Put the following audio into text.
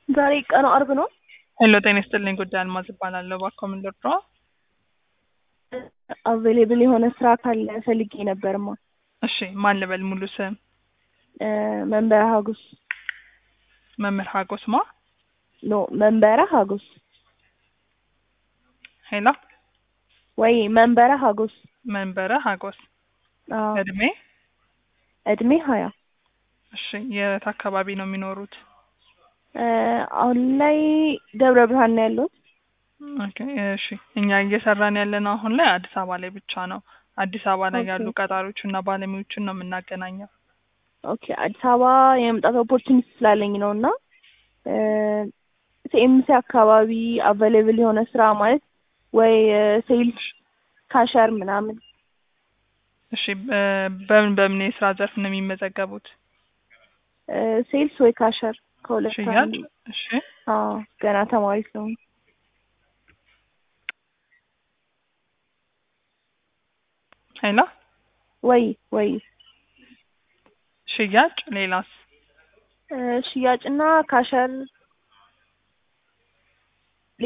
ዛሬ ቀኑ አርብ ነው። ሄሎ ጤና ይስጥልኝ። ጉዳይ አልማዝ እባላለሁ። እባክዎ ምን ልርዳዎ? አቬሌብል የሆነ ስራ ካለ ፈልጌ ነበርማ። እሺ ማን ልበል? ሙሉ ስም መንበረ ሀጎስ መምህር ሀጎስ ማ? ኖ መንበረ ሀጎስ ሄሎ ወይ መንበረ ሀጎስ መንበረ ሀጎስ አዎ። እድሜ? እድሜ ሀያ እሺ የት አካባቢ ነው የሚኖሩት? አሁን ላይ ደብረ ብርሃን ነው ያለሁት። ኦኬ እሺ እኛ እየሰራን ያለነው አሁን ላይ አዲስ አበባ ላይ ብቻ ነው። አዲስ አበባ ላይ ኦኬ። ያሉ ቀጣሪዎችና ባለሙያዎችን ነው የምናገናኘው። ኦኬ አዲስ አበባ የመምጣት ኦፖርቹኒቲ ስላለኝ ነው እና ሲኤምሲ አካባቢ አቬሌብል የሆነ ስራ ማለት ወይ ሴልስ ካሸር ምናምን እሺ በ- በምን በምን የስራ ዘርፍ ነው የሚመዘገቡት? ሴልስ ወይ ካሸር ከሁለት ሽያጭ? አንዱ። እሺ አዎ ገና ተማሪ ስለሆኑ ሄሎ ወይ ወይ ሽያጭ ሌላስ? ሽያጭና ካሸር